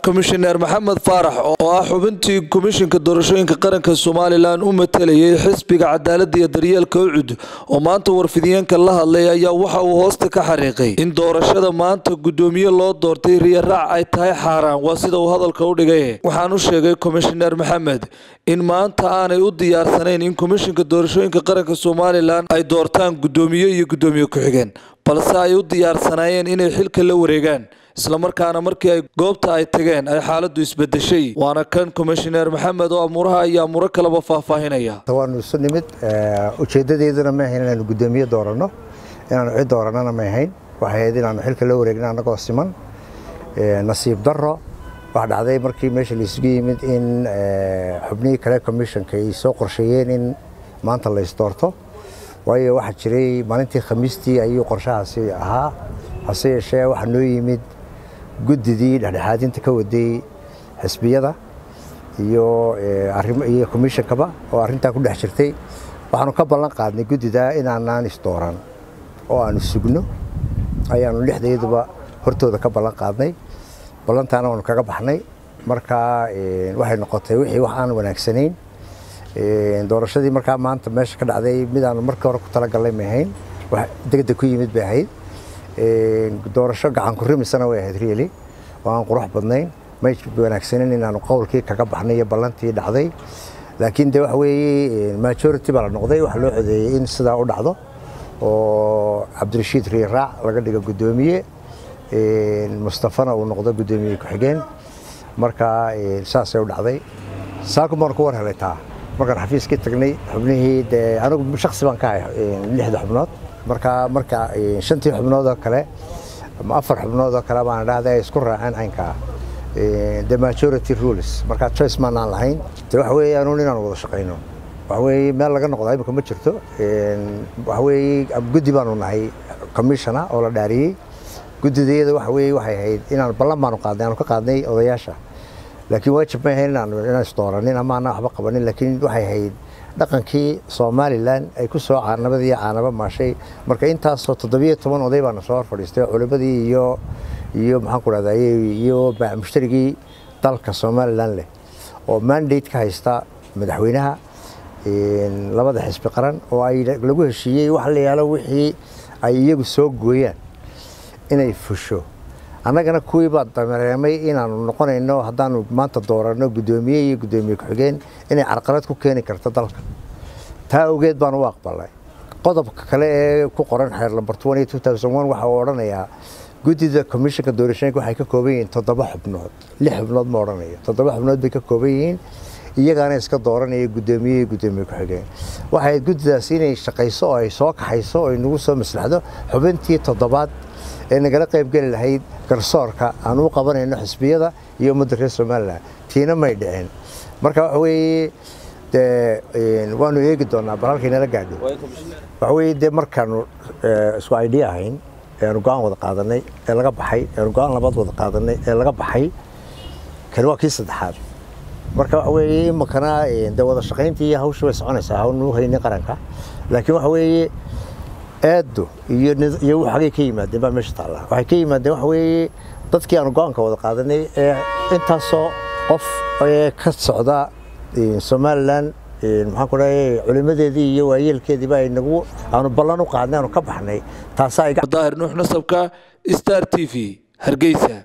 komishineer maxamed faarax oo ah xubintii komishinka doorashooyinka qaranka somalilan u matalayay xisbiga cadaalada iyo daryeelka ucud oo maanta warfidiyeenka la hadlay ayaa waxa uu hoosta ka xariiqay in doorashada maanta gudoomiye loo doortay riyaraac ay tahay xaaraan waa sida uu hadalka u dhigay waxaan u sheegay komishineer maxamed in maanta aanay u diyaarsanayn in komishinka doorashooyinka qaranka somalilan ay doortaan gudoomiye iyo gudoomiye ku-xigeen balse ay u diyaarsanaayeen inay xilka la wareegaan islamarkaana markii ay goobta ay tageen ay xaaladu isbedeshay waana kan komishineer maxamed oo amuuraha iyo amuuro kaleba faahfaahinaya waanu isu nimid ujeedadeeduna ma ahayn inaanu gudoomiye dooranno inaanu cid dooranana ma ahayn waxay ahayd inaanu xilka la wareegna annagoo siman nasiib darro waxaa dhacday markii meesha laisugu yimid in xubnihii kale commissionka ay soo qorsheeyeen in maanta la isdoorto waayo waxaa jiray maalintii khamiistii ayuu qorshahaasi ahaa hase yeeshee waxaa noo yimid guddidii dhexdhexaadinta ka waday xisbiyada iyo iyo commishonkaba oo arrintaa ku dhex jirtay waxaanu ka ballan qaadnay guddida inaanaan isdooran oo aanu sugno ayaanu lixdayaduba hortooda ka ballan qaadnay ballantaana waanu kaga baxnay marka waxay noqotay wixii wax aan wanaagsanayn doorashadii markaa maanta meesha ka dhacday midaanu markii hore ku talagalnay ma ahayn wax degdeg ku yimid bay ahayd doorasho gacan ku rimisana way ahayd really oo aan qurux badnayn may wanaagsanin inaanu qowlkii kaga baxnay iyo ballantii dhacday laakiin de waxa weeye majority baa la noqday waxaa loo codeeyey in sidaa u dhacdo oo cabdirashiid riiraac laga dhigo guddoomiye mustafana uu noqdo guddoomiye ku-xigeen marka saasay u dhacday saakum baan ku war helay taa markaan xafiiskii tagnay xubnihii dee anigu shaksi baan ka ahay lixda xubnood marka marka shantii xubnood oo kale ama afar xubnood oo kale baan dhahday ay isku raaceen caynkaa the majority rules marka choice maanaan lahayn de waxa weeye anuun inaan wada shaqayno waxa weeye meel laga noqdaa imika ma jirto waxa weeye guddi baanu nahay commissiona oo la dhaariyey guddideeda waxa weeye waxay ahayd inaan ballan baanu qaadnay aanu ka qaadnay odayaasha laakiin waajib ma ahayn inaan inaan isdooranin ama aanan waxba qabanin laakiin waxay ahayd dhaqankii somalilan ay ku soo caanabadii caanaba maashay marka intaasoo toddobiyo toban oday baana soo hor fadhiistay culimadii iyo iyo maxaan ku dhahdaa iyo mushtarigii dalka somalilan leh oo mandate ka haysta madaxweynaha labada xisbi qaran oo ay lagu heshiiyey wax la yaalo wixii ay iyagu soo gooyaan inay fusho annagana kuwii baa dareemay inaanu noqonayno haddaanu maanta dooranno guddoomiye iyo guddoomiye ku-xigeen inay carqalad ku keeni karto dalka taa awgeed baanu u aqbalnay qodobka kale ee ku qoran xeer lambar waxa uu odhanayaa guddida commissionka doorashooyinka waxay ka kooban yihiin toddoba xubnood lix xubnood ma odhanayo toddoba xubnood bay ka kooban yihiin iyagaana iska dooranaya guddoomiye iyo guddoomiye ku-xigeen waxay guddidaas inay shaqayso oo ay soo kaxayso oo inagu soo maslaxdo xubintii toddobaad ee nagala qaybgeli lahayd garsoorka aan u qabanayno xisbiyada iyo ummadda reer somalilan tiina may dhicin marka waxa weeye dee waanu eegi doonaa bal halkay nala gaadho waxa weeye dee markaanu isku idea ahayn eanu go-aan wada qaadanay ee laga baxay eanu go-aan labaad wada qaadanay ee laga baxay kani waa kii saddexaad marka waxa weeye imakana dee wada shaqayntii iyo hawsha way soconaysaa hawnu haynin qaranka laakiin waxa weeye eeddu iyo xagay ka yimaadeen baa meesha taalla waxay ka yimaadeen waxa weeye dadkii aanu go-aanka wada qaadanay ee intaasoo qof ee ka socda somalilan maxaan ku dhahay culimadeedii iyo waayeelkeediiba ay nagu aanu ballan u qaadnay aanu ka baxnay taasaa daahir nuux nasabka star t v hargeysa